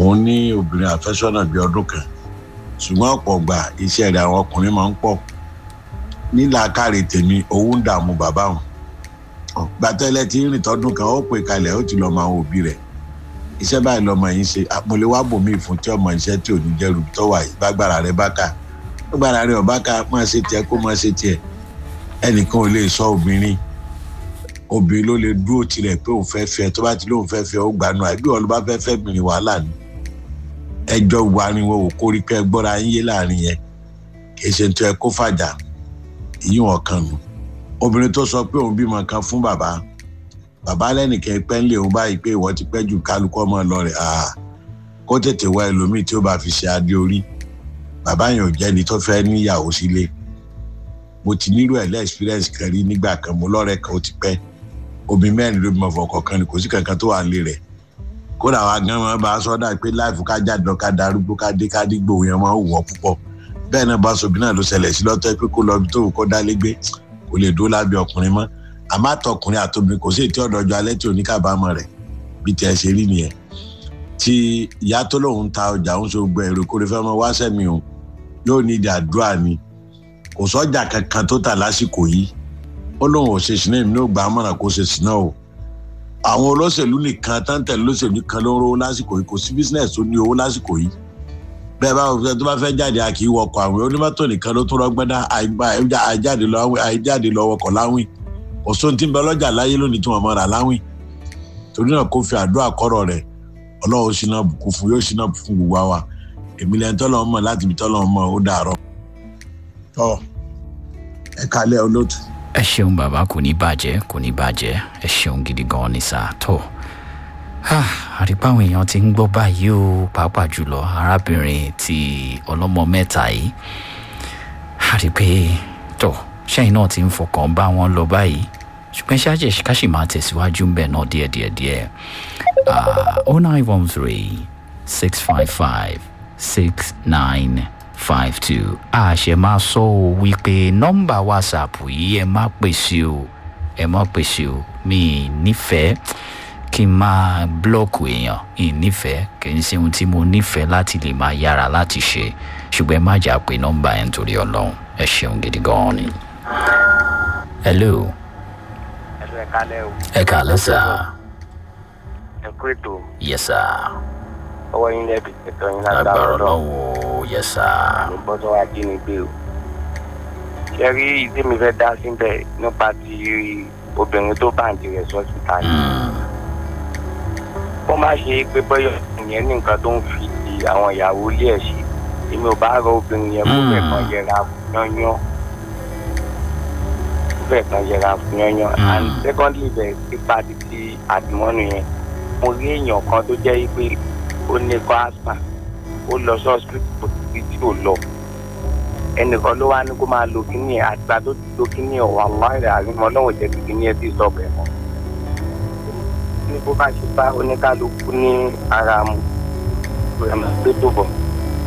òun ní obìnrin àfẹ́sọ́nà bíi ọdún kan ṣùgbọ́n ọ̀pọ̀ gbà iṣẹ́ rẹ̀ àwọn ọkùnrin máa ń pọ̀ nílàákàrè tèmi owó ń dààmú bàbá òun gbàtẹ́lẹ̀ tí ń rìn tọdún kan ó pè kalẹ̀ ó ti lọ mọ àwọn òbí rẹ̀ iṣẹ́ báyìí lọmọ yìí ń ṣe àpòlé wá bòmí fún tí ọmọ iṣẹ́ tí ò ní jẹ́rù tó wà yìí bágbára rẹ̀ bá kà bágbára rẹ̀ ọ̀bá kà máa ṣe tiẹ̀ kó máa ṣe tiẹ̀ ẹnìkan ò lè sọ obìnrin obìnrin ló lè dúró tirẹ̀ pé òun fẹ́ fẹ́ tó bá ti lóun fẹ́ fẹ́ ó gbanú àbí ọ̀lú bá fẹ́ fẹ́ bìnrin wàhálà ni ẹjọ́ wariwo ò kórí pé gbọ́ra ń yé láàrin yẹn kì í ṣe tó ẹ kó fàjà ìyíwọ̀n kan nù obìnrin tó sọ pé òun bímọ kan fún bàbá bàbá lẹ́nìkan pẹ́ ń lé òun báyìí pé ìwọ ti pẹ́ jù kálukú ọmọ lọ rẹ̀ kó tètè wá ẹlòmíì tí ó bá fi ṣe adé orí bàbá yẹn ò jẹ́ni tó fẹ́ níyàwó sílé mo ti nílò ẹ̀ lẹ́ẹ̀xperience kan rí nígbà kan mo lọ́rẹ̀ẹ́ kan ó ti pẹ́ obìnrin mẹ́rin ló bímọ fọkàn kan ni kò sí kankan tó wà ń lé rẹ̀ kódà wa gan wọn bá a sọ́dà pé láìfù ká jáde lọ ká darúgbó ká dé ká dígbò yẹn máa ń wọ̀ púpọ̀ bẹ́ẹ̀ náà bá sobi náà ló ṣẹlẹ̀ sí lọ́tọ́ pé kó lọ bí tó kó dálé gbé kò lè dúró lábẹ́ ọkùnrin mọ́ àmọ́ àtọkùnrin àtobìnrin kò sí ètí ọ̀dọ́jọ́ alẹ́ tí oníkàbámọ̀ rẹ̀ bí tiẹ̀ ṣe rí nìyẹn tí ìyá tó lóun ta ọjà òun ṣe gbọ́ èrò kórè fẹ́ mọ́ wá sẹ́mi o yóò ní ìdí àdúrà ni kò sọ́jà kankan tó tà lásìkò yìí ó lóun ò ṣe sinẹ́ mi ní ògbà mọ̀ràn kó ṣe sinẹ́ o àwọn olóṣèlú nìkan táǹtẹ̀ lóṣèlú kan ló ń rówó lásìkò yìí kò sí business tó ní owó lásìkò yìí bẹ́ẹ̀ bá wọ́n tó bá fẹ́ jáde a kì í wọkọ̀ àwìn onímọ́tò nìkan ló tún rọgbọ́n dá àìjáde lọ wọkọ̀ láwìn òṣùn tí ń bẹ lọ́jà láyé lónìí tí wọ́n mọ̀ rà láwìn torí náà kó fi àdúrà kọ́rọ̀ rẹ̀ ọlọ́run ṣínà bùkún fún yóò ṣínà fún gbogbo wa èmi lẹ́yìn tọ́lọ́ mọ̀ láti ibi tọ́lọ́ mọ̀ ó dàárọ̀. tọ́ ẹ kalẹ́ olóòtú. ẹ ṣeun bàbá kò ní bàjẹ́ kò ní bàjẹ́ ẹ ṣeun gidi gan ni sáà tó àrípá àwọn èèyàn ti ń gbọ́ báyìí o pàápàá jùlọ arábìnrin ti ọlọ́mọ mẹ́ta yìí àrí pé tó ṣẹ́yìn náà ti ń fọkàn bá wọn lọ báyìí ṣùgbọ́n ṣáàjẹ̀ káṣí máa tẹ̀síwájú ń bẹ̀ náà díẹ̀díẹ̀díẹ̀ oh nine one three six five five six nine five two àṣẹ máa sọ ọ wípé nọ́mbà whatsapp yìí ẹ má pèsè o ẹ má pèsè o mi nífẹ̀ẹ́ kí n máa blọọkù èèyàn ìnífẹ̀ẹ́ kì í ṣe ohun tí mo nífẹ̀ẹ́ láti lè máa yára láti ṣe ṣùgbọ́n ẹ má jà pé nọ́mbà ẹ̀ ń torí ọlọ́run ẹ ṣeun gidi gan-an ni. hello. ẹ̀lú ẹ̀ka lẹ́ o. ẹ kàlẹ́ sà. ẹ kú ètò yẹ sà. ọwọ́ yín lẹ́bi ẹ̀tọ́ yín lágbára lágbára ọlọ́run ọlọ́run yẹ sà. ní gbọ́dọ̀ wá jí ni gbé o. ṣé rí ìdí mi fẹ́ dá síbẹ̀ nípa ti obìnrin tó báǹdì rẹ̀ sọ́sítà yìí. kó má ṣe pé bọ́yọ̀ ìyẹn ní nǹkan tó ń fi ti àwọn ìyàwó ilé ẹ̀ ṣe èmi ò bá rọ obìnrin yẹn kó fẹ́ kan yẹra fún yányán kó fẹ́ kan yẹra fún yányán and secondly bẹ̀ pípa títí àdìmọ́nù yẹn mo rí èèyàn kan tó jẹ́ pé ó ní kọ́ asthma ó lọ sọ́ọ̀sì títí tí ò lọ ẹnìkan ló wá ní kó máa lo kíní ẹ̀ àgbà tó ti lo kíní ẹ̀ wà láìrẹ̀ àrímọ́ náà ò jẹ́ kí kíní ẹ̀ ti sọ bẹ̀ mọ́ ní bó bá ṣe bá oníkálukú ní ara mu rẹ̀ máa gbé tó bọ̀.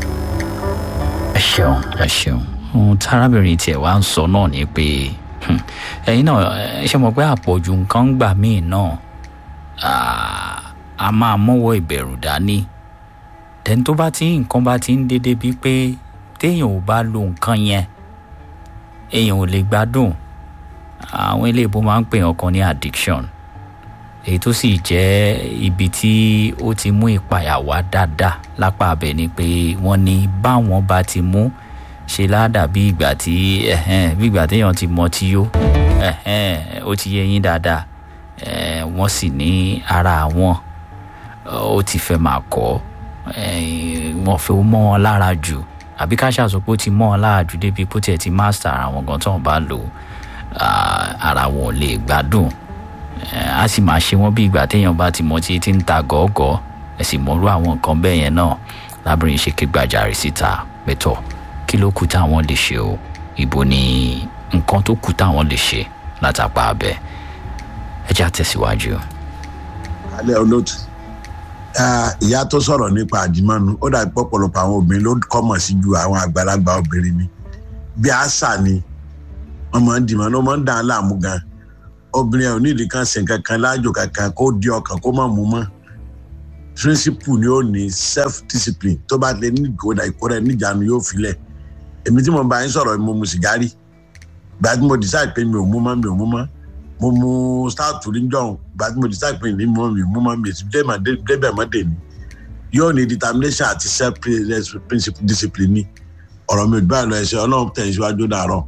ẹ ṣeun ẹ ṣeun ohun tárábìnrin tiẹ̀ wá ń sọ náà ni pé hmm, ẹ̀yin náà ẹ ṣe mọ̀ pé àpọ̀jù nǹkan ń gbà míì náà ah, a máa mọ́wọ́ ìbẹ̀rù dání tẹ́ni tó bá ti nǹkan bá ti ń dédé bíi pé téèyàn ò bá lo nǹkan yẹn èèyàn ò lè gbádùn àwọn eléèbó máa ń pè ọkàn ní addiction èyí tó sì jẹ́ ibi tí ó ti mú ìpayà wá dáadáa lápá abẹ ni pé wọ́n ní báwọn bá ti mú ṣe ládà bí ìgbà tí ẹ̀hẹ́n, bí ìgbà téèyàn ti mọ tí yó ẹ̀hẹ́n, ó ti yé yín dáadáa ẹ̀, wọ́n sì ní ara àwọn ó ti fẹ́ máa kọ́ ẹ̀, wọ́n fẹ́ mọ́ wọn lára jù àbí ká ṣàṣọ pé ó ti mọ́ wọn lára jù débi pé ó tiẹ̀ ti mástà ara wọn gan tó wọn bá lò ah, ara wọn ò lè gbádùn Eh, a sì máa ṣe wọ́n bí ìgbà téèyàn bá ti mọ tí tí ń ta gọ́ọ̀gọ́ ẹ sì mọ̀rú àwọn nǹkan bẹ́ẹ̀ yẹn náà lábìrin ṣe ké gbàjarè síta pẹ̀tọ̀ kí ló kù táwọn lè ṣe o ìbò ni nǹkan tó kù táwọn lè ṣe látàpá abẹ ẹ já tẹ̀síwájú. alẹ́ olóòtú Ah, ìyá tó sọ̀rọ̀ nípa àdìmọ́nu ó dàbí pọ̀pọ̀lọpọ̀ àwọn obìnrin ló kọ́mọ̀ sí ju àwọn àgbàlagbà obìnrin ni bí àṣà ni wọ́n máa ń dìmọ́ ló máa ń dà á láàmú gan obìnrin ẹ̀ ò ní ìdí kan sìn kankan láàjò kankan kó di ọkàn kó má mú mọ́ principle ni ó ní self discipline tó bá lè ní ìkóra ìkóra ẹ̀ níjànú yóò filẹ̀ èmi tí mo bá yín sọ̀rọ̀ mo mu sìgárì gbà tí mo decide pé mi ò mú mọ́ mi ò mú mọ́ mo mu stout níjọ́ gbà tí mo decide pé mi ò mú mọ́ mi ò mú mọ́ mi ò débẹ̀ mọ́ dè ní yóò ní determination àti self principle discipline ni ọ̀rọ̀ mi ò gbà lọ ẹ̀ṣẹ̀ ọlọ́run tẹ̀ síwájú dàárọ̀.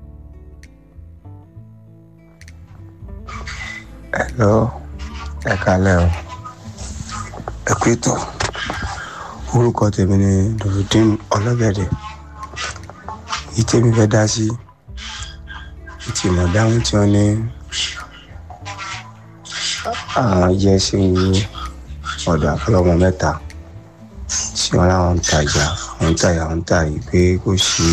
Hello, ẹ kalẹ́ o. Ẹ kú ètò. Orúkọ tèmi ni Dòdòdín Ọlọ́gẹ̀dẹ̀. Èyí tèmi fẹ́ dá sí. Ìtìmọ̀ dáhùn tí wọ́n ní àwọn jẹ́ sí ọ̀dọ̀ àfọlọ́mọ mẹ́ta tí wọ́n láwọn ń tajà wọ́n ń tajà wọ́n ń tà yìí pé kò sí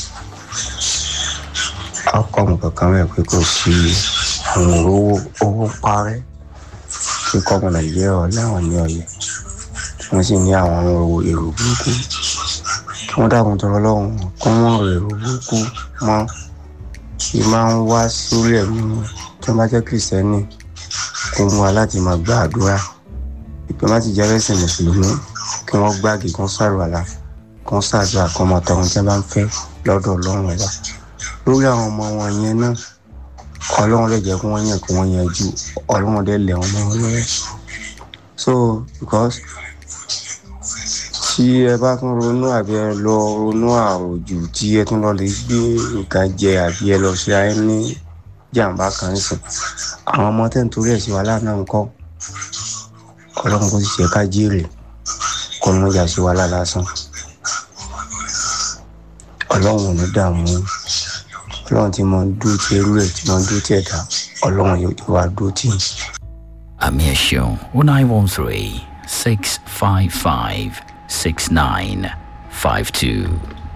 ọkọ̀ọ̀mù kankan rẹ̀ pé kò sí àwọn owó owó parẹ́ tí kọ́mọ nàìjíríà láwọn ní ọ̀yẹ́ tí wọ́n sì ní àwọn owó èrò burúkú kí wọ́n dákun tọrọ lọ́hùn kí wọ́n rò èrò burúkú mọ́ kí máa ń wá sórí ẹ̀mí wọn tí wọ́n bá jẹ́ kìrìsìtẹ́nì kó mú wa láti máa gba àdúrà ìpè má ti jẹ́ ẹlẹ́sìn mùsùlùmí kí wọ́n gbági kí wọ́n sàrùwàlà kí wọ́n sàdúrà kí wọ́n máa tọrọ tí wọ́n bá ń fẹ́ lọ́dọ̀ ọlọ́run ẹ̀dá lórí àwọn ọmọ wọn yẹn náà ọlọ́run lè jẹ́ kí wọ́n yàn kí wọ́n yanjú ọlọ́run dẹ̀ lẹ̀ wọ́n mọ́ wọn lọ́wọ́ so because tí ẹ bá tún ronú àbí ẹ lọ ronú àròjù tí ẹ tún lọ lè gbé nǹkan jẹ àbí ẹ lọ ṣe ayé ní jàǹbá kan nísìn àwọn ọmọ tẹ̀ ń torí ẹ̀ sí wàhálà náà ń kọ́ ọlọ́run kò sì ṣe ká jèrè kọ́ ló ń jà sí wàhálà lásán ọlọ́run ò ní dààmú ọlọ́run tí mo ń dúró tí irú ẹ̀ tí mo ń dúró tí ẹ̀dá ọlọ́run yóò wá dúró tì í. àmì ẹ̀ ṣeun o nine one three six five five six nine five two.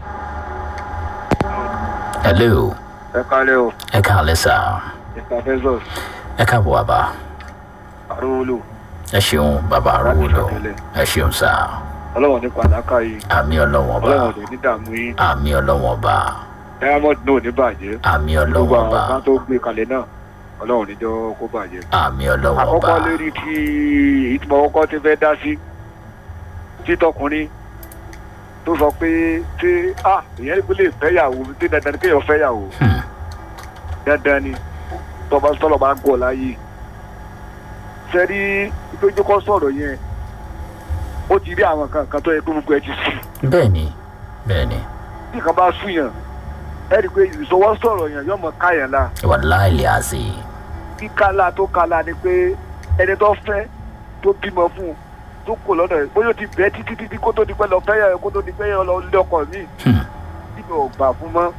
hello ẹ kálẹ̀ o ẹ káàlẹ́ sá mr bezos ẹ káàbọ̀ bàbá arúgbó ẹ ṣeun bàbá arúgbó ẹ ṣeun sá ọlọ́wọ́n ní pàdákà yìí àmì ọlọ́wọ́n bá ọlọ́wọ́n ní dààmú yín àmì ọlọ́wọ́n bá diamond náà ò ní bàjẹ́ àmì gbogbo ọlọ́wọ́n àwọn bá kan tó gbé kalẹ̀ náà ọlọ́wọ́n níjọ́ kó bàjẹ́. àmì ọlọ́wọ́n bá àkọ́kọ́ lérí tí ìtumọ̀ kọ́kọ́ ti fẹ́ dá sí títọkùnrin tó sọ pé tí a ìyẹn lè fẹ́yàwó tí dandan ni kéèyàn fẹ́yàwó Hmm. dandan ni tọba sọlọ bá gọ̀ láyé sẹ́rí ìtọ́jú kọ́ sọ̀rọ̀ yẹn ó ti rí àwọn kan kan tó yẹ kó gbogbo ẹ ti sùn bẹ́ẹ̀ni bẹ́ẹ̀ni bí nǹkan bá sùn yàn ẹ rí i pé ìṣọwọ́ sọ̀rọ̀ yàn yọmọ káyàn la wàláì lè àzì kíkálá tó kálá ni pé ẹni tó fẹ́ tó bímọ fún un tó kò lọ́dọ̀ ẹ̀ bóyá ó ti bẹ́ẹ̀ títí títí kó tó di pẹ́ lọ fẹ́ yà kó tó di pẹ́ yà lọ lé ọkọ̀ mi Hmm. tí mi ò gbà fún mọ́.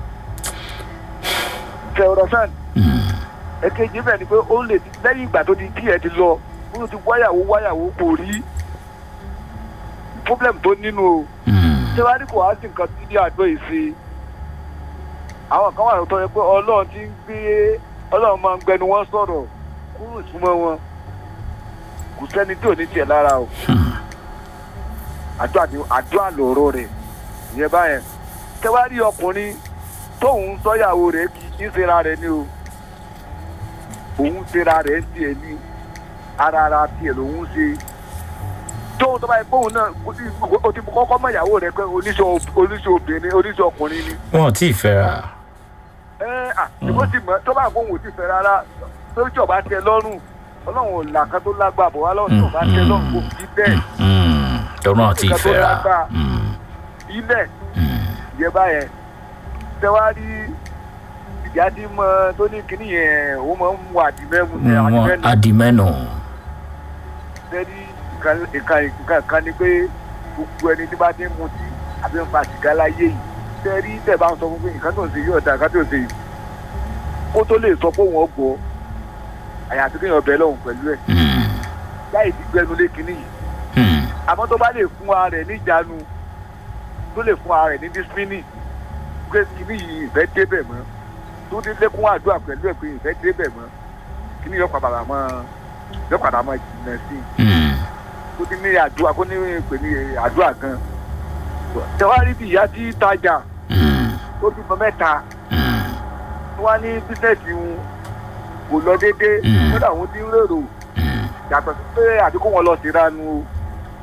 tẹ ọ̀rọ̀ sàn Hmm. èkejì bẹ́ẹ̀ ni pé ó lè ti lẹ́yìn ìgbà tó di tí ẹ ti lọ bóyá ó ti wáyàwó wáyàwó kò rí problem tó nínú o Hmm. ṣé wàá ní kò wá sí nǹkan tí ní àdó yìí sí àwọn kan wà lóòótọ́ yẹn pé ọlọ́run ti ń gbé ọlọ́run máa ń gbẹnu wọn sọ̀rọ̀ kúrò súnmọ́ wọn kò sẹ́ni tí ò ní tiẹ̀ lára o Hmm. àdúrà ni àdúrà lòró rẹ̀ ìyẹn báyẹn ṣé wàá rí ọkùnrin tóun sọ́yàwó rẹ̀ kì í ṣera rẹ̀ ni o òun ṣera rẹ̀ ń tiẹ̀ ní ara ara tiẹ̀ lòun ṣe tóun tó bá yẹ kóun náà o ti kọ́kọ́ mọ ìyàwó rẹ̀ pé oníṣẹ́ oníṣẹ́ obìnrin oníṣẹ́ ọkùnrin ni wọn ò tí ì fẹ́ra ẹ à ìbò sì mọ tó bá kóun ò sì fẹ́ rárá torí tí ọba tẹ lọ́rùn ọlọ́run ò là kan tó lágbà bọ̀ wá lọ́rùn tí ọba tẹ lọ́rùn kò sí bẹ́ẹ̀ Hmm. tó náà tí ì Nǹkan tó fẹ́ra lágbára. Hmm. ilẹ̀ Hmm. yẹ báyẹn tẹwárí ìjà tí mọ tó ní kíní yẹn ó máa ń mú àdìmẹ́mu ní wọn àdìmẹ́nu adimẹ́nu tẹ́lí nǹkan kan ni pé gbogbo ẹni tí bá ti ń mutí àbí ń fa sìgá láyé yìí tẹ́rí tẹ̀ bá ń sọ fún pé nǹkan tó ń ṣe yóò da nǹkan tó ń ṣe yìí kó tó lè sọ pé òun ọgbọ́ àyàfi kéèyàn bẹ̀ lọ́hùn pẹ̀lú ẹ̀ Hmm. láì ti gbẹnu lé kíní yìí Hmm. àmọ́ tó bá lè fún ara rẹ̀ níjàánu tó lè fún ara rẹ̀ ní dísípínì pé kíní yìí ìfẹ́ débẹ̀ mọ́ tó dé lékún àdúrà pẹ̀lú ẹ̀ pé ìfẹ́ débẹ̀ mọ́ kíní yóò padà mọ́ yóò padà mọ́ jìnnà sí i Hmm. kó ní ní àdúrà kó ní pè ní àdúrà gan tẹwárí bí ìyá tí tajà Hmm. tó bímọ mẹ́ta Hmm. tó wá ní bísẹ̀sì wọn kò lọ déédéé Mm. kódà wọn ti ń rèrò Hmm. yàtọ̀ sí pé àdúgbò wọn lọ sí ránu o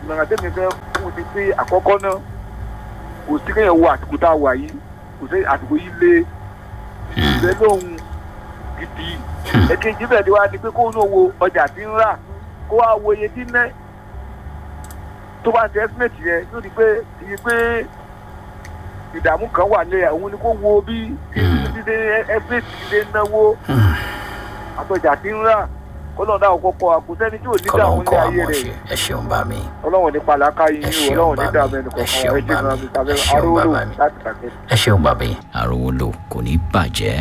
ìmọ̀ràn tẹ́mi fẹ́ fún ni pé àkọ́kọ́ náà kò sí kéèyàn wo àsìkò tá a wà yìí kò sí àsìkò yìí lé ìfẹ́ lóhun gidi ẹ̀kejì bẹ́ẹ̀ ni wá ni pé kó ní owó ọjà tí ń rà kó wá wo iye tí ń ná tó bá ti estimate yẹn yóò di pé iye pé ìdààmú kan wà lé òun ni kó wo bí dídé estimate dídé náwó àtọjà tí ń rà kọ́lọ́ọ̀ náà kọ́kọ́ àkùsẹ́ni tí ò ní dààmú kọlọ́n ní kọ́ ayé àmọ́ rẹ̀ ṣe ẹ ṣeun bá mi ọlọ́run ní palaka yín Ẹ yín ṣeun ọlọ́run ní bá dààmú mi. ẹnì Ẹ kọ̀ọ̀kan ṣeun ẹ bá jẹ́ mi. ìrànlọ́wọ́ tàbí Ẹ ṣeun arówó bàbá mi. láti tàbí. ẹ ṣeun bá mi àròwó lò kò ní bàjẹ́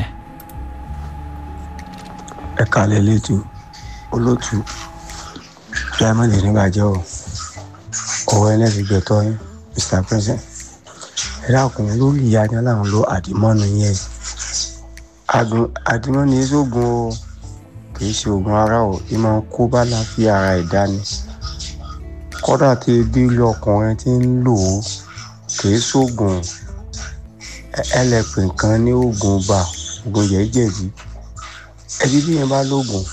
ẹ kalẹ̀ lẹ́tù olótù diamond nígbàjẹ́ o ọwọ́ ẹlẹ́sìn gbẹ̀tọ́ yín mr president ẹ dákun lórí ìyá ni aláwọn lo àdìmọ́nu yẹn Àdùn- àdìmọ́nu yẹn sóògùn o kì í ṣe oògùn ara o ì máa ń kó bá láàfin ara ẹ̀dá ni kódà tí ebi ilé ọkùnrin ti ń lò ó kì í sóògùn ẹ- ẹlẹ́pìn kan ní oògùn bá oògùn jẹ̀ẹ́jẹ̀dí ẹbí bí yẹn bá lóògùn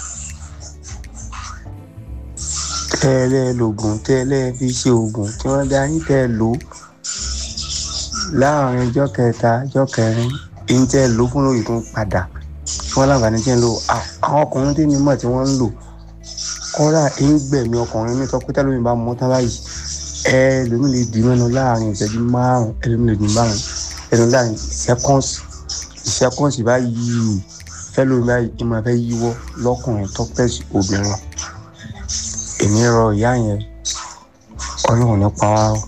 tẹ́lẹ̀ lóògùn tẹ́lẹ̀ fi ṣe oògùn tí wọ́n dá yín tẹ́ lò ó láàrin ọjọ́ kẹta ọjọ́ kẹrin èyí tẹ́ lò ó fún lórí tó ń padà tí wọ́n láǹfààní tí ń lò à- àwọn ọkùnrin tí mi mọ̀ tí wọ́n ń lò kọ́ra ń gbẹ̀mí ọkùnrin mi tọ́ pé tẹ́lómi bá mọ́ tán báyìí ẹ lómi lè dì mẹ́nu láàrin ìṣẹ́jú márùn-ún ẹ lómi lè dì márùn-ún ẹnu láàrin seconds seconds báyìí fẹ́lómi báyìí ìmọ̀ fẹ́ yíwọ́ lọ́kùnrin tọ́pẹ́sì obìnrin èmi rọ ìyá yẹn ọlọ́run nípa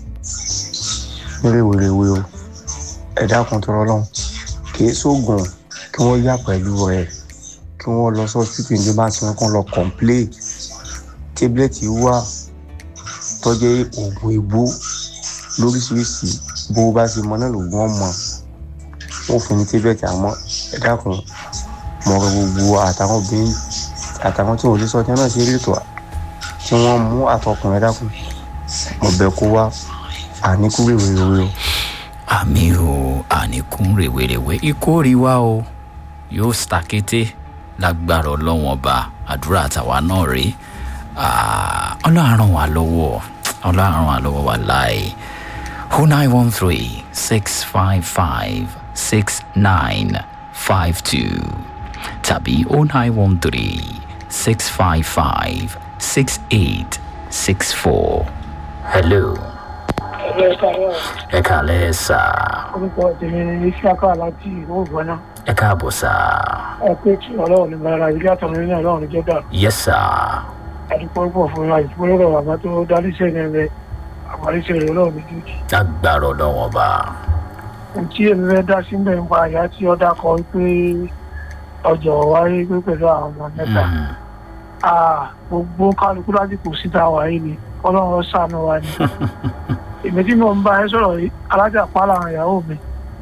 wéréwéréwé o ẹ dákun tó rọlọ́run kì í sóògùn kí wọ́n yà pẹ̀lú rẹ̀ kí wọ́n lọ sọ́sítì ní bá ti wọn kàn lọ kọ̀ǹplé tíblet wà tọ́jú oògùn ìbò lóríṣiríṣi bó o bá ṣe mọ náà lògùn ọmọ wọn fún ní tíblet àmọ́ ẹ dákun mọ ọ̀rọ̀ gbogbo àtàwọn obìnrin àtàwọn tí wọn ò lè sọ ọjà náà ṣe rí ètò tí wọ́n mú àtọkùnrin ẹ dákun mo bẹ̀ kó wá àníkú rèwerèwe o. àmì o àníkún rèwerèwe ikórè wa o yóò sàkété lágbára ọlọ́wọ́n ọba àdúrà àtàwa náà rèé Ah, ọlọ́run ràn wá lọ́wọ́ ọlọ́run ràn wá lọ́wọ́ wà láì o nine one three six five five six nine five two tàbí o nine one three six five five six eight six four. hello ẹgbẹ́ ìsàlẹ̀ ẹ kàlẹ́ sà orúkọ tèmi ní isiaka láti ìlú ògbọ́nà ẹ káàbọ̀ sà ẹ pé tí ọlọ́run ní bára ilé àtọ̀run ní ọlọ́run jẹ́ dà yes sà àdúpọ̀ pọ̀ fún wa ìfúnlọ́rọ̀ àbá tó dáríṣẹ́ ní ẹgbẹ́ àparíṣẹ́ rẹ̀ ọlọ́run ní jújì. lágbára ọlọ́wọ́n ọba ohun tí èmi fẹ́ dá sí mbẹ́ nípa àyà tí ọ̀dà kọ pé ọjọ́ wáyé pé pẹ̀lú àwọn ọmọ mẹ́ta Mm, Ah, gbogbo kálukú lásìkò síta wáyé ni ọlọ́run ṣàánú wa ni èmi tí mo ń bá ẹ sọ̀rọ̀ yìí alájà pálá àwọn ìyàwó mi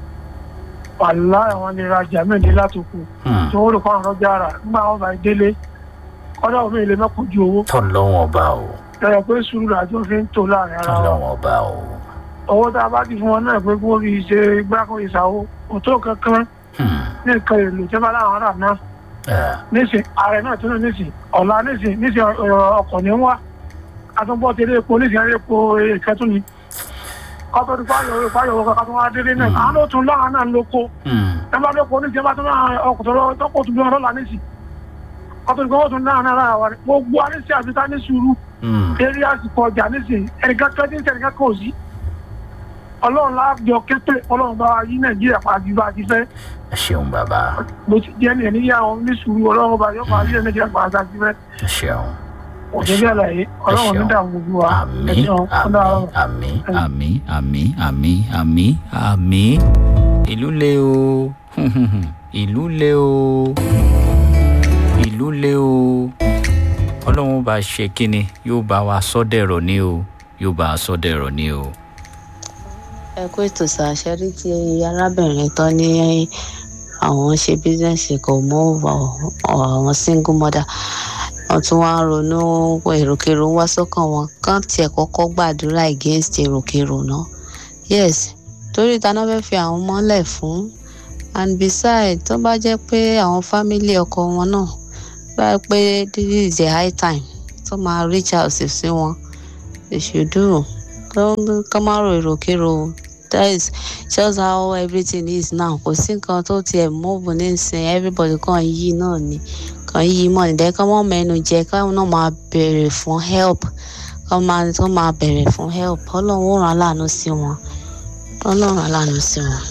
wàhálà àwọn lè rajà mẹ́rin látòkù mm. tí wọ́n rò fún àwọn ọjà rà nígbà wọn bá délé kọ́dà omi ilé mẹ́kọ̀ọ́ ju owó tọ́lọ́wọ́n ọba o lọ́yọ̀ pé sùúrù làjọ fi ń tò láàrin ara wa tọ́lọ́wọ́n ọba o owó tá a bá ti fún wọn náà pé kí wọ́n fi ṣe gbáko ìsàwó òtó kankan Hmm, ní nǹkan èlò tí wọ́n bá láwọn ará náà eh, nísìn ààrẹ náà tún nísìn ọ̀la nísìn nísìn ọ̀rọ̀ ọkọ̀ ní wá àtúnbọ̀ tẹ̀lé epo nísìn àrẹ epo ìkẹtù ni kọ́tọ́ ti fáyọ̀ owó fáyọ̀ owó kankan tó wá délé náà àwọn ló tún láwọn náà lóko hmm, ẹ bá lóko nísìn ẹ bá tún náà ọkọ̀ tó lọ- tọ́kọ̀ tún bí wọn lọ́la nísìn kọ́tọ́ ti fọwọ́ tún náà náà lára wa ni gbogbo anísìn àti tá ní sùúrù hmm. eré àsìkò ọjà nísìn ẹnìkan kẹ́tí ní ẹnìkan kò sí ọlọ́run láàbjọ kẹ́pẹ́ ọlọ́run bá wa yí nàìjíríà pàdé bá a ti fẹ́ ẹ ṣeun bàbá bó ti jẹ́ ní ẹ̀níyà àwọn ní sùúrù ọlọ́run bá yọ pàdé nàìjíríà pàdé bá a ti fẹ́ ẹ ṣeun òṣèlú àlàyé ọlọ́run ní dààmú gbogbo wa àmì ẹ̀sìn ọ̀dà àmì àmì àmì àmì àmì àmì ìlú le o ìlú le o ìlú le o ọlọ́run bá ṣe kínni yóò bá wa sọ́dẹ̀rọ̀ ní o yóò bá a sọ́dẹ̀rọ̀ ní o. ẹ kó ètò ṣàṣẹrí tí arábìnrin tán ní àwọn ṣe bísíǹsì kò mọ àwọn single mother wọn tún wá ń ronú èròkèrò wá sọ́kàn wọn kán tiẹ̀ kọ́kọ́ gbàdúrà against èròkèrò náà yes torí ìtaná fẹ́ fi àwọn mọ́lẹ̀ fún and beside tó bá jẹ́ pé àwọn fámìlì ọkọ wọn náà bá yẹ pé this is a high time tó máa reach out sí wọn they should do kọ́ má ro èròkérò that is just how everything is now kò sí nǹkan tó tiẹ̀ move nísìnyí everybody kàn yí náà ni kàn yí mọ̀ nídẹ́ kọ́ mọ́ mẹ́nu jẹ káwọn náà máa bèrè fún help kọ́ máa tó máa bèrè fún help ọlọ́run ó ràn án láàánú sí wọn ọlọ́run ràn án láàánú sí wọn.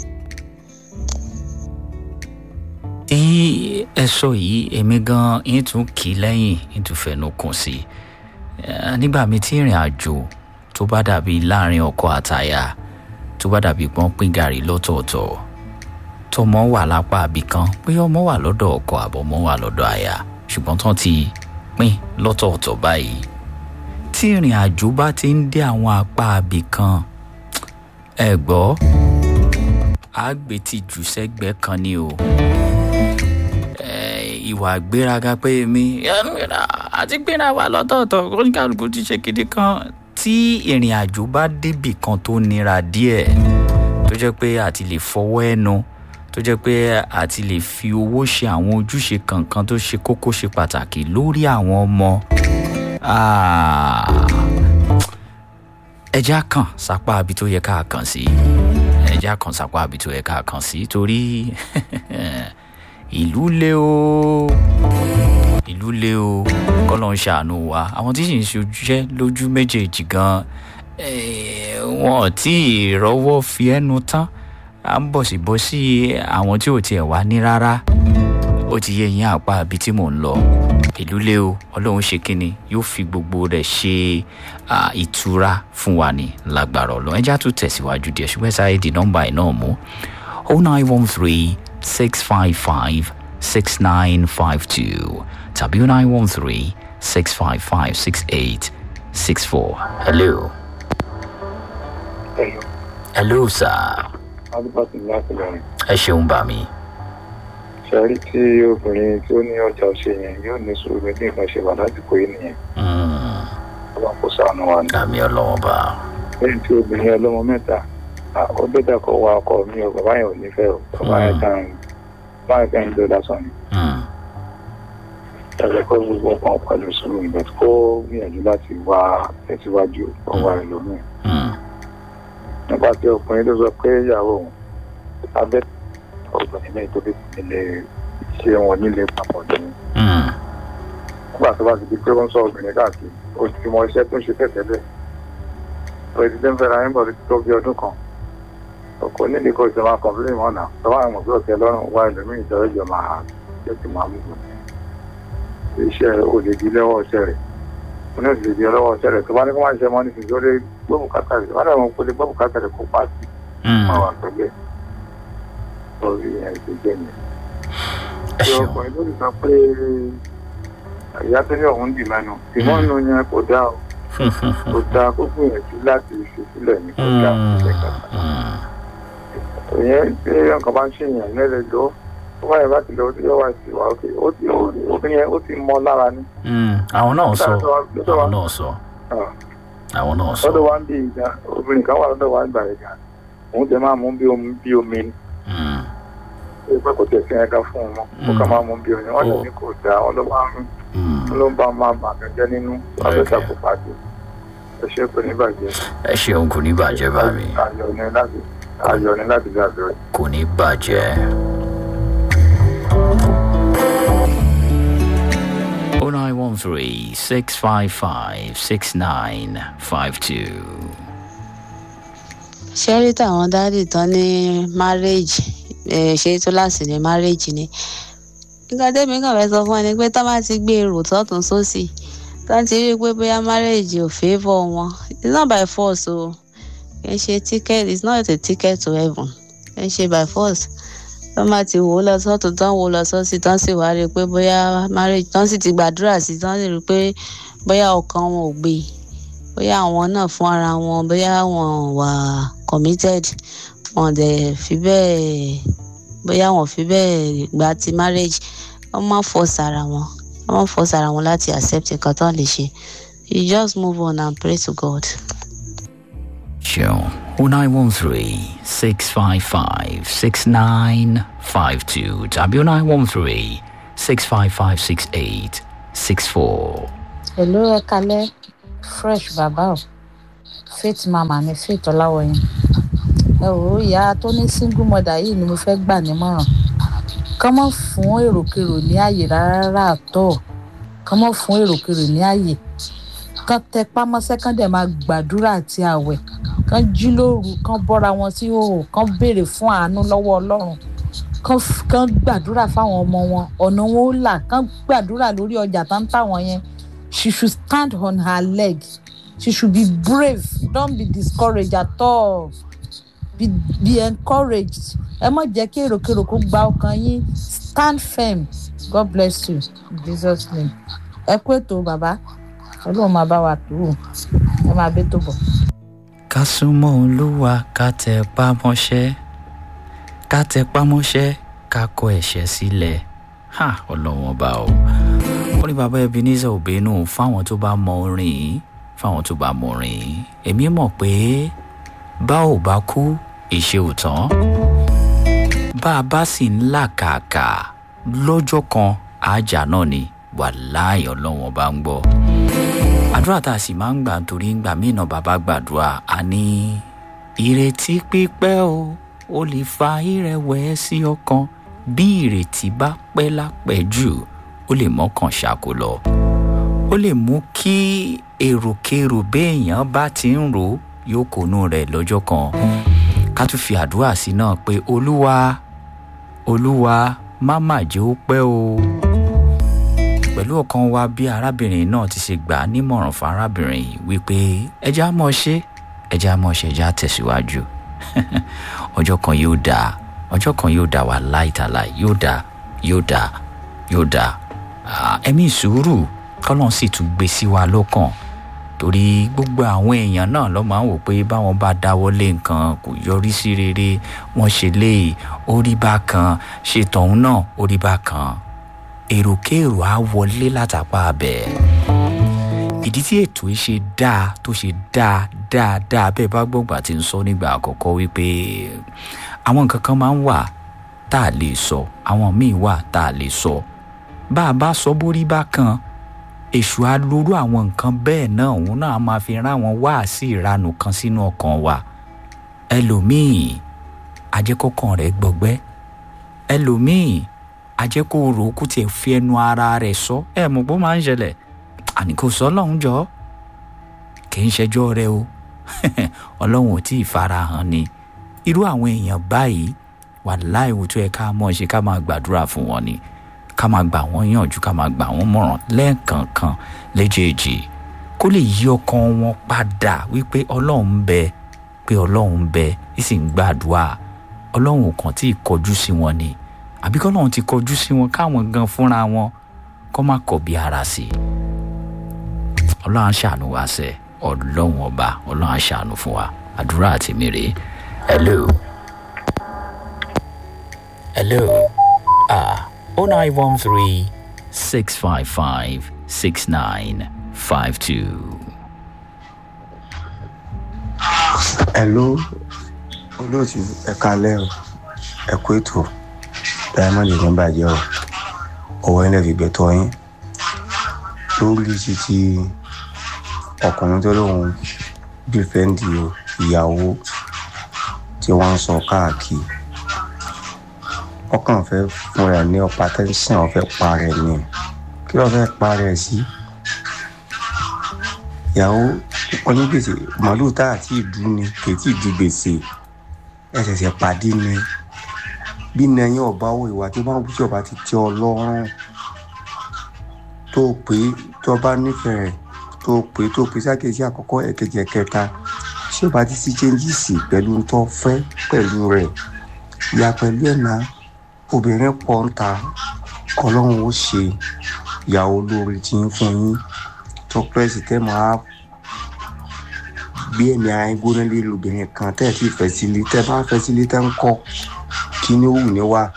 tí ẹ sọ yìí èmi gan ń tún kì í lẹ́yìn ń tún fẹnu kùn sí i nígbà mi tí ìrìn àjò tó bá dàbí láàrin ọkọ àtàyà tó bá dàbí pọ́n pín gàrí lọ́tọ̀ọ̀tọ̀ tọmọ wà lápá àbí kan pé ọmọ wà lọ́dọ̀ ọkọ àbọ̀mọ wà lọ́dọ̀ àyà ṣùgbọ́n tán ti pín lọ́tọ̀ọ̀tọ̀ báyìí tí ìrìn àjò bá ti ń dé àwọn apá àbí kan ẹ gbọ́ àgbè ti jù sẹ́gbẹ́ kan ni o ìwà gbéraga pé mi àti gbéra wà lọ́tọ̀ọ̀tọ̀ oníkàlùkù ti ṣe kéde kan tí ìrìn àjò bá débì kan tó nira díẹ̀ tó jẹ́ pé àti lè fọwọ́ ẹnu tó jẹ́ pé àti lè fi owó ṣe àwọn ojúṣe kankan tó ṣe kókó ṣe pàtàkì lórí àwọn ọmọ ẹja kan sápá abi tó yẹ ká kàn sí ẹja kan sápá abi tó yẹ ká kàn sí torí ìlú le o ìlú le o kọ́lọ́ ń ṣàánú wa àwọn tí sì ń ṣojúṣẹ́ lójú méjèèjì gan wọn ò tí ì rọ́wọ́ fi ẹnu tán à ń bọ̀ sí bọ́ sí àwọn tí ò tiẹ̀ wá ní rárá ó ti yé yín àpá ibi tí mò ń lọ ìlú lé o ọlọ́run ṣe kínni yóò fi gbogbo rẹ̀ ṣe ìtura fún wa ní lágbára ọlọ́run ẹjá tún tẹ̀síwájú díẹ̀ ṣùgbọ́n sáyé di nọ́mbà ẹ̀ náà mú oh nine one three six five five six nine five two tàbí oh nine one three six five five six eight six four hello. Hello. hello sir. adúbàtì láti lọrin. ẹ ṣeun bá mi. ṣẹ́rí tí obìnrin tí ó ní ọjà ṣe yẹn yóò ní sùúrù bí nǹkan ṣe wà lásìkò yìí nìyẹn. ọlọ́run kò sànù wa ni. àmì ọlọ́wọ́ bá. lẹ́yìn tí obìnrin ọlọ́mọ mẹ́ta ó bẹ́tà kó wa ọkọ mi o bàbá yẹn ò ní fẹ́ o bàbá yẹn kàn bàbá yẹn kàn ń lo lásán ni. ẹ̀rọ kó gbogbo ọkàn pẹ̀lú sùúrù ìgbà kó gbìyànjú láti wá tẹ̀síwájú ọwọ́ rẹ̀ lómi. nípa tí ọkùnrin tó sọ pé ìyàwó òun abẹ́ obìnrin náà tó fi nílé ṣé wọn nílé papọ̀ ní. nígbà tó bá ti di pé wọ́n sọ obìnrin káàkiri ó ti mọ iṣẹ́ tó ń ṣe tẹ̀tẹ̀lẹ̀ president fẹ́ra ẹ̀ ń bọ̀ tó bí ọdún kan ọkọ nílé kó ìjọba kọ̀ọ̀fìlì mọ́ náà tọ́wọ́ àwọn ọmọ ọ̀tẹ̀ lọ́rùn wá ẹlòmíì ìjọba ìjọ máa jẹ́ kí máa mú un iṣẹ́ olè di lọ́wọ́ ọ̀ṣẹ́ rẹ̀ mo ní òṣèlè di lọ́wọ́ ọ̀ṣẹ́ rẹ̀ tó bá ní kó máa ṣe mọ́ nísìnyí tó lé gbọ́bù kátà rẹ̀ wọ́n dàgbọ́n kó lè gbọ́bù kátà rẹ̀ kó pa sí máa wà pẹ̀lú ẹ̀ lórí ẹ̀ ṣe jẹ́ mi. ṣé ọkùnrin ló ti sọ pé ìyá tó ní òun dì mẹ́nu ìmọ̀nù yẹn kò dá o kò dáa kó gbìyànjú láti fi sílẹ̀ ní kò dáa kó ṣe kàkà. ìyẹn tí nǹkan bá ń ṣèyàn lẹ́lẹ̀ lọ ó báyìí bá ti lọ sí ọwọ́ àti ìwà òkè ó ti obìnrin yẹn ó ti mọ lára ní. àwọn náà sọ àwọn náà sọ àwọn náà sọ. lọ́dọ̀ wa ń bí ìjà obìnrin kan wà lọ́dọ̀ wa ń gbà ìjà òun tẹ máa mú bí omi bí omi ni. ó pẹ́ kò tẹ̀ sí ẹ̀ka fún un mọ́ ó kà máa mú bí omi wọ́n lè ní kò dáa wọ́n ló máa ń ló ń bá máa bàtà jẹ́ nínú abẹ́ta kò pàdé ẹ ṣe kò ní bàjẹ́. ẹ ṣeun kò ní bàjẹ́ bá mi. ayọ̀ ni láti ayọ̀ ni láti dàbẹ̀ rẹ̀. kò ní bàjẹ́. oh nine one three six five five six nine five two. ṣé rí tàwọn dáàdì tán ní marriage ṣe tó láti ní marriage ni nǹkan tẹ́mi kàn fẹ́ sọ fún ẹ ni pé tọ́ bá ti gbé èrò tọ́tún sósì tọ́ ti rí i pé bóyá marriage ò favour wọn it's not by force o kì í ṣe ticket it's not a ticket to heaven kì í ṣe by force tọ́ bá ti wò ó lọ sọ́tún tán wò ó lọ sọ́sì tán sì wá rí i pé bóyá marriage tán sì ti gbàdúrà sí tán sì rí i pé bóyá ọkàn wọn ò gbé bóyá àwọn náà fún ara wọn bóyá wọn wà committed wọn dẹ̀ fi bẹ́ẹ̀ bóyá wọn fi bẹ́ẹ̀ gba ti marriage wọ́n má force ara wọn wọ́n má force ara wọn láti accept nǹkan tó lè ṣe you just move on and pray to God. Sure. 0913 655 6952 tàbí 0913 655 6864. Hello, ẹ kalẹ́ fresh bàbá o faith mama ni faith ọláwọyìn ẹ wò ó ìyá tó ní single mother yìí ni mo fẹ́ gbà nímọ̀ràn kán mọ́ fún èròkèrò ní ààyè rárá àtọ̀ kán mọ́ fún èròkèrò ní ààyè kán tẹ pámọ́sẹ́ kán dẹ̀ máa gbàdúrà àti àwẹ̀ kán jí lóru kán bọ́ra wọn sí òhò kán béèrè fún àánú lọ́wọ́ ọlọ́run kán f- kán gbàdúrà fáwọn ọmọ wọn ọ̀nà wọn ó là kán gbàdúrà lórí ọjà tó ń tà wọ́n yẹn she should stand on her leg she should be brave don't be discouraged at all be be encouraged ẹ má jẹ́ kí èròkèrò kó gba ọkàn yín stand firm god bless you in jesus name ẹ kú ètò bàbá ọlọ́run máa bá wa tó o ẹ máa bẹ́ tó bọ̀. ká súnmọ́ olúwa ká tẹ pámọ́ṣẹ́ ká tẹ pámọ́ṣẹ́ ká kọ ẹ̀ṣẹ̀ sílẹ̀ ha ọlọ́wọ́n bá o. ó ní bàbá ebenezer obìnú fáwọn tó bá mọ orin yìí fáwọn tó bá mọ orin yìí èmi mọ̀ pé bá ò bá kú ìṣe ò tán bá a bá sì ń làkàkà lọ́jọ́ kan àjà náà ni wàláì ọlọ́wọ́n bá ń gbọ́ àdúrà tá a sì máa ń gbà torí ń gbà mí náà bàbá gbàdúrà a ní ìrètí pípẹ́ o ó lè fa ìrẹ̀wẹ̀sì ọkàn bí ìrètí bá pẹ́ lápẹ́jù ó lè mọ́kàn ṣàkó lọ ó lè mú kí èròkérò béèyàn bá ti ń rò ó yóò kónú rẹ̀ lọ́jọ́ kan ká tún fi àdúrà sí náà pé olúwa olúwa má mà jẹ́ ó pẹ́ o pẹ̀lú ọkàn wa bí arábìnrin náà ti ṣe gbà á nímọ̀ràn fún arábìnrin yìí wípé ẹja mọ̀ ṣe ẹja mọ̀ ṣe ẹja tẹ̀síwájú ọjọ́ kan yóò dáa ọjọ́ kan yóò dáa wà láìtàláì yóò dáa yóò dáa yóò dáa Ah, ẹ̀mí sùúrù kọ́lọ́n sì tún gbé sí wa lọ́kàn torí gbogbo àwọn èèyàn náà ló máa ń wò pé báwọn bá dáwọ́ lé nǹkan kò yọrí sí rere wọ́n ṣe léyìí ó rí bákan ṣe tọ̀hún náà ó rí bákan èròkèrò á wọlé látàpá abẹ ìdí tí ètò yìí ṣe dáa tó ṣe dáa dáa dáa bẹ́ẹ̀ bá gbọ́ngbà tí ń sọ nígbà àkọ́kọ́ wípé àwọn nǹkan kan máa ń wà tá a lè sọ àwọn míì wà tá a lè sọ bá a bá sọ bórí bá kan èṣù á lórú àwọn nǹkan bẹ́ẹ̀ náà òun náà á máa fi rán àwọn wáàsí ìranù kan sínú ọkàn wa ẹlòmíì ajẹ́kọ̀ọ́kàn rẹ̀ gbọgbẹ́ ẹlòmíì ajẹ́kọ̀ rò ó kó tiẹ̀ fi ẹnu ara rẹ̀ sọ ẹ mọ̀ bó máa ń ṣẹlẹ̀ àní kò sọ ọlọ́run jọ kì í ṣẹjọ́ rẹ o ọlọ́run ò tí ì farahàn ni irú àwọn èèyàn báyìí wà láìwò tó yẹ ká mọ̀ ṣe ká máa gbàdúrà fún wọn ni ká máa gbà wọ́n yànjú ká máa gbà wọ́n mọ̀ràn lẹ́ẹ̀kọ̀ọ̀kan léjèèjì kó lè yí ọkàn wọn padà wípé ọlọ́run ń bẹ pé ọlọ́run ń bẹ ìsì ń gbàdúrà ọlọ́run kan tí ì kọjú sí wọn ni àbí kọ́lọ́run ti kọjú sí wọn káwọn gan fúnra wọn kọ́ má kọ̀ bí ara sí i ọlọ́run á ṣàánú wa sẹ́ ọlọ́run ọba ọlọ́run á ṣàánú fún wa àdúrà àti mèrè hello hello ah oh nine one three six five five six nine five two. hello olóòtú ẹ kalẹ́ o ẹ kú ètò diamond ní bàjẹ́ o ọwọ́ ilẹ̀ fi gbẹ̀tọ́ yín lórí títí ọkùnrin tó lóun dìfẹ́ǹdì ìyàwó tí wọ́n ń sọ káàkiri ọkàn fẹ́ fún rẹ̀ ní ọ̀pá tẹ́sán ọ̀fẹ́ pa rẹ̀ ni kí ló fẹ́ pa rẹ̀ sí ìyàwó onígbèsè màálù tá àti ìdú ni kì í tí ì di gbèsè ẹ ṣẹ̀ṣẹ̀ pàdé ni bí nẹyìn ọba wo ìwà tí wọn tí ọba ti tẹ ọ lọ́rùn tó pé tó bá nífẹ̀ẹ́ tó pé tó pé sákèjì àkọ́kọ́ ẹ̀kejì ẹ̀kẹta tí ọba ti sí chẹ́ńjìsì pẹ̀lú tó fẹ́ pẹ̀lú rẹ̀ ìyá pẹ̀lú ẹ̀ náà obìnrin pọ̀ ń ta ọlọ́run ó ṣe ìyàwó lórí tí ń fún yín tó pẹ́ẹ́sì tẹ́ máa gbé ẹ̀mí ara yín gbóná lé lóbìnrin kan tẹ́ ẹ̀ tí fẹ́ sílé tẹ́ bá fẹ́ sílé tẹ́ ń kọ́ kí ni ó wù ní wá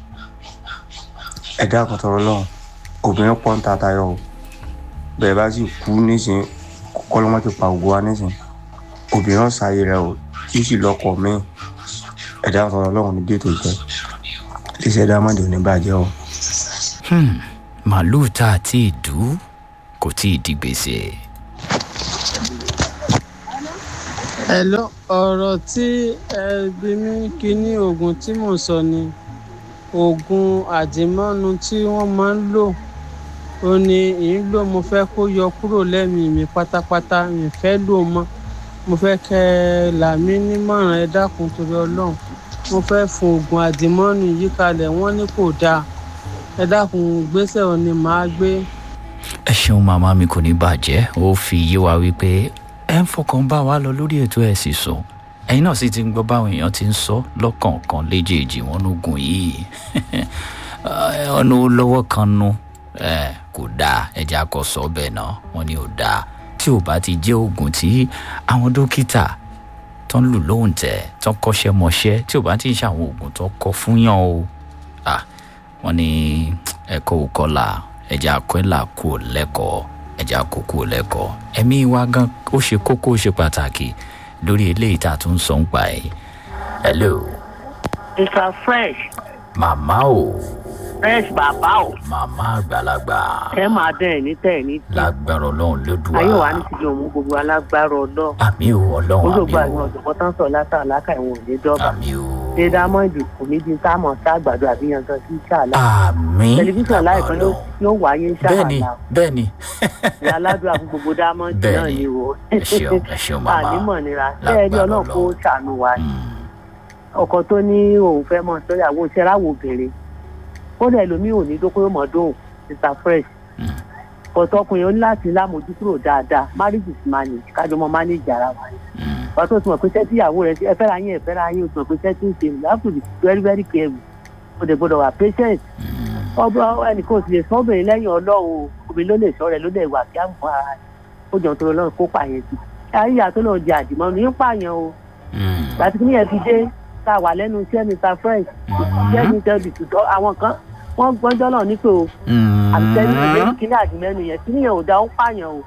ẹ̀dá kan tọrọ lọ́hùn obìnrin pọ̀ ń ta tayọ o bẹ́ẹ̀ bá sì kú nísìn kọ́lọ́mọ́ ti pa ògùn wa nísìn obìnrin ọ̀sáyé rẹ o tí ó sì lọ́kọ̀ míì ẹ̀dá kan tọrọ lọ́hùn ní bí ètò ìjẹ́ iṣẹ́ dámọ̀dé ò ní bàjẹ́ o. Hmm, màálùú tá a ti dùn kò tí ì di gbèsè Hello, ọ̀rọ̀ tí ẹ bí mi kíní oògùn tí mò ń sọ ni oògùn àdìmọ́nu tí wọ́n máa ń lò ó ní ìyín lò mo fẹ́ kó yọ kúrò lẹ́mìí mi pátápátá mi fẹ́ lò mọ́ mo fẹ́ kẹ́ ẹ là mí nímọ̀ràn ẹ dákun torí ọlọ́run mo fẹ́ fún oògùn àdìmọ́nu yìí kalẹ̀ wọ́n ní kò dáa ẹ dákun gbèsè ò ní màá gbé. ẹ ṣeun màmá mi kò ní bàjẹ́ ó fi yé wa wípé ẹ ń fọkàn bá wa lọ lórí ètò ẹ̀ sì sọ ẹ̀yin náà sì ti ń gbọ́ báwọn èèyàn ti ń sọ lọ́kọ̀ọ̀kan léjèèjì wọn lógun yìí ọ̀nà lọ́wọ́ kan nu kò dáa ẹja kọ sọ bẹ́ẹ̀ náà wọ́n ní ò dáa tí ò bá ti jẹ́ oògùn tí àwọn dókítà tó ń lù lóhùn tẹ̀ tó ń kọ́ṣẹ́ mọṣẹ́ tí ò bá ti ń ṣe àwọn oògùn tó kọ fún yàn o wọ́n ní ẹ̀kọ́ òkọlà ẹja akọ́là kú ò lẹ́kọ̀ọ́ ẹja kókó lẹ́kọ̀ọ́ ẹ̀mí wa gan ó ṣe kókó ó ṣe pàtàkì lórí eléyìí tá a tún sọ ń pa ẹ̀ hello mr fresh màmá o fresh bàbá o màmá àgbàlagbà ẹ máa dán ẹ ní tẹ ẹ ní tí lágbára ọlọ́run lódùá ayé wa ní tìjọ òun gbogbo alágbára ọlọ àmì o ọlọ́run olóògbé àmì àwọn o ọ̀jọ̀gbọ́n tán sọ látà láka ìwọ̀n òní dọ́gba àmì o ṣé dámọ́ǹdì kò ní di táàmù sí àgbàdo àbí yangan sí ṣáàlà àmì tẹlifíṣàn láìpẹ́ ló yóò wáyé bẹ́ẹ̀ni ṣáàlà bẹ́ẹ̀ni ìyá aládùúrà fún gbogbo dámọ́ǹdì náà Bẹ́ẹ̀ni. ni o ẹ ṣeun ẹ ṣeun màmá ànímọ̀ nira ṣé ẹ rí Lágbára ọlọ́run kó Ọlọ́run. ṣàánú wa ni Mm, ọkọ tó ní òun fẹ́ mọ sọ́yàwó ìṣẹ́ráwò obìnrin kódà ẹlòmíì ò ní dókòwò mọ́ dóhùn mr fresh Mm. ọ̀tọ̀ ọkùnrin ó ní láti lámójúkúrò dáadáa marriage is manage kájọ mọ manage ara wa mm, wàá tó ti mọ̀ pé sẹ́tí ìyàwó rẹ̀ ẹ fẹ́ra yín ẹ fẹ́ra yín o ti mọ̀ pé sẹ́tí ń ṣe you have to be very very careful o dẹ̀ gbọ́dọ̀ wà patient mm. ọba ẹnìkan ò sì lè sọ obìnrin lẹ́yìn ọlọ́run o obìnrin ló lè sọ rẹ̀ ló lè wà kí á mọ ara rẹ̀ ó jọ nítorí ọlọ́run kó pààyàn sí ayé ìyá tó náà jẹ àdìmọ́ ní pààyàn o Mm. gbàtí kí nìyẹn fi dé tá a wà lẹ́nu iṣẹ́ mr fresh iṣẹ́ mi tẹ́ bìtútọ́ àwọn kan wọ́n gbọ́njọ́ náà ní pé o Mm. àtẹnu ìlú kíní àdìmẹ́nu yẹn kíní yẹn ò dá ó pààyàn o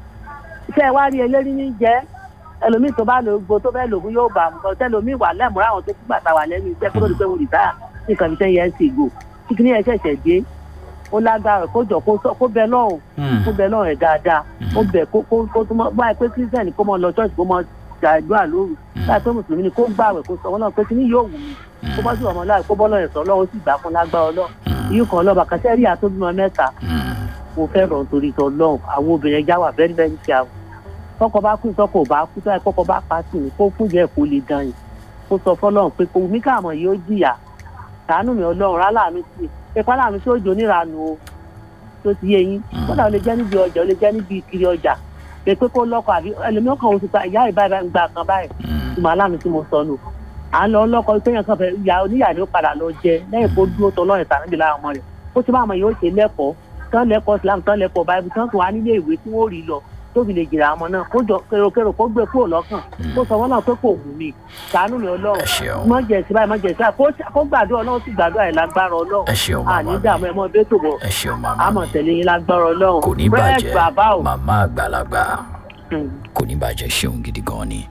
iṣẹ́ wa rí elérí ní jẹ́ ẹlòmíì tó bá lò gbó tó fẹ́ lògùn yóò bà mọ́ tẹlòmíì wà lẹ́múra àwọn tó kú gbàtà wà lẹ́nu iṣẹ́ kó tó di pé mo rìtáyà ní nǹkan fi ten years ago tí kíní yẹn ṣẹ̀ṣẹ̀ dé ó lágbára kó jọ kó sọ- kó bẹ lọ́hùn Mm. kó bẹ lọ́hùn ẹ̀ dáadáa ó bẹ̀ kó kó kó tó mọ́ báyìí pé kírísítẹ́nì kó mọ lọ church kó mọ gbàdúrà lóru báyìí pé mùsùlùmí ni kó gbàwẹ̀ kó sọ wọn náà pé kíní yóò wù mí kó bá sì wà mọ́ láì kó bọ́ lọ́yẹ̀ sọ ọlọ́run sì gbà fún lágbára ọlọ́run yìí kan ọlọ́ba kan sẹ́rí àtọ́bímọ mẹ́ta Mm. mo fẹ́ rọ̀ nítorí tọ́ lọ́hùn àwọn obìnrin ẹja wà very very careful tọkọ bá kú tọkọ ò bá kú tọ́ ẹ kọ́kọ́ bá pa sí ni kó fún jẹ́ kó lè dán yìí kó sọ fọlọ́run pé kò mí káàmọ̀ yìí ó jìyà sàánù mi ọlọ́run ráláàánú sí i pípa láàánú tí ó jò níranù o tó ti yé yín kódà ó lè jẹ́ níbi ọjà ó lè jẹ́ níbi kiri ọjà pé pé kó lọ́kọ̀ àbí ẹlòmíràn kan oṣù pa ìyá ìbá ìbá ń gba kan báyìí Mm. ìmọ̀ aláàánú tí mo sọ nù à ń lọ lọ́kọ̀ téèyàn kan fẹ́ ìyá oníyà ni ó padà lọ jẹ lẹ́yìn kó dúró tọ́ lọ́rùn ìtànàbí lára ọmọ rẹ̀ ó ti máa mọ̀ yóò ṣe lẹ́kọ̀ọ́ tán lẹ́kọ̀ọ́ islam tán lẹ́kọ̀ọ́ báyìí tán tún wá nílé ìwé tí wọ́n rí lọ tó fi lè jìrà ọmọ náà kó jọ kérokérò kó gbé kúrò lọ́kàn kó sọ wọn náà pé kò wù mí ṣàánú mi ọlọ́run ẹ ṣeun mọ jẹ̀sí báyìí mọ jẹ̀sí báyìí kó- kó gbàdúrà ọlọ́run sì gbàdúrà ẹ̀ lágbára ọlọ́run ẹ ṣeun àní màmá dààmú mi ẹ mọ bẹ́ẹ̀ tó bọ̀ ẹ ṣeun màmá àmọ̀ mi tẹ̀lé yín lágbára ọlọ́run kò ní fresh bàjẹ́ bàbá o. màmá àgbàlagbà Hmm. kò ní bàjẹ́ ṣeun gidi gan ni.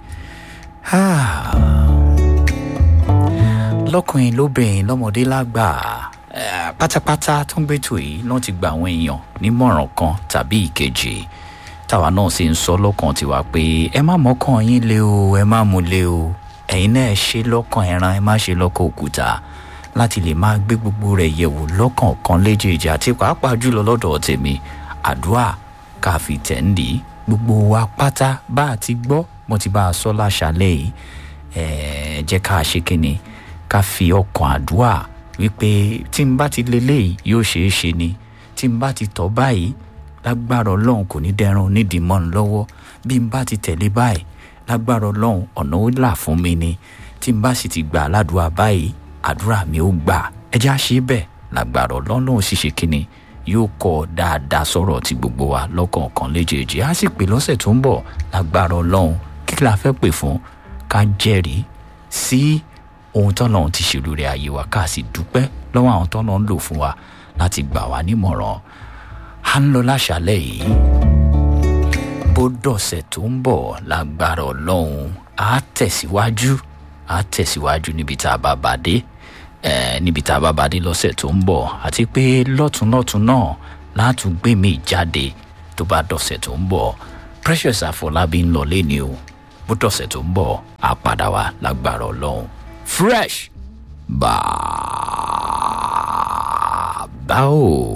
lọ́kùnrin lóbìnrin lọ́mọdé lágbà eh, pátápátá tó ń gbẹ́tò yìí náà ti gba àwọn èèyàn nímọ̀ràn kan tàbí ìkejì táwa náà sì ń sọ lọ́kàn tiwa pé ẹ má mọ́kàn yín lé o ẹ má mú lé o ẹ̀yin náà ẹ ṣe lọ́kàn ẹran ẹ má ṣe lọ́kàn òkúta láti lè máa gbé gbogbo rẹ̀ yẹ̀wò lọ́kàn kan léjèèjì àti pàápàá jùlọ lọ́dọ̀ tèmi àdúrà ká fi tẹ̀ ń dì í gbogbo wa pátá bá a ti gbọ́ mo ti bá a sọ láṣálẹ̀ yìí ẹ̀ẹ́ jẹ́ ká ṣe kínni ká fi ọkàn àdúrà wípé tí n bá ti lélẹ́yìí yóò ṣeé ṣe ni tí n bá ti tọ́ báyìí lágbára ọlọ́run kò ní dẹrun nídìí mọ́ ń lọ́wọ́ bí n bá ti tẹ̀lé báyìí lágbára ọlọ́run ọ̀nà ó là fún mi ni tí n bá sì ti gbà ládùúrà báyìí àdúrà mi ó gbà ẹjẹ́ á ṣe bẹ́ẹ̀ lágbára ọlọ́run ó sì ṣe kínni yóò kọ́ dáadáa sọ̀rọ̀ tí gbogbo wa lọ́kọ̀ọ̀kan léjèèjì á sì pè lọ́sẹ̀ tó ń bọ̀ lágbára ọlọ́run kí la fẹ́ pè fún ká jẹ́rìí sí ohun tọ́lọ́run ti ṣèlú rẹ̀ ayé wa ká sì dúpẹ́ lọ́wọ́ àwọn tọ́lọ́run lò fún wa láti gbà wá nímọ̀ràn à ń lọ láṣálẹ̀ yìí bó dọ̀sẹ̀ tó ń bọ̀ lágbára ọlọ́run á tẹ̀síwájú á tẹ̀síwájú níbi tá a bá bá dé eh, níbi tá a bá bá dé lọ́sẹ̀ tó ń bọ̀ àti pé lọ́túnlọ́tún náà látún gbé mi jáde tó bá dọ̀sẹ̀ tó ń bọ̀ precious àfọlábí ń lọ lẹ́ni o bó dọ̀sẹ̀ tó ń bọ̀ á padà wá lágbára ọlọ́run fresh bàbá o.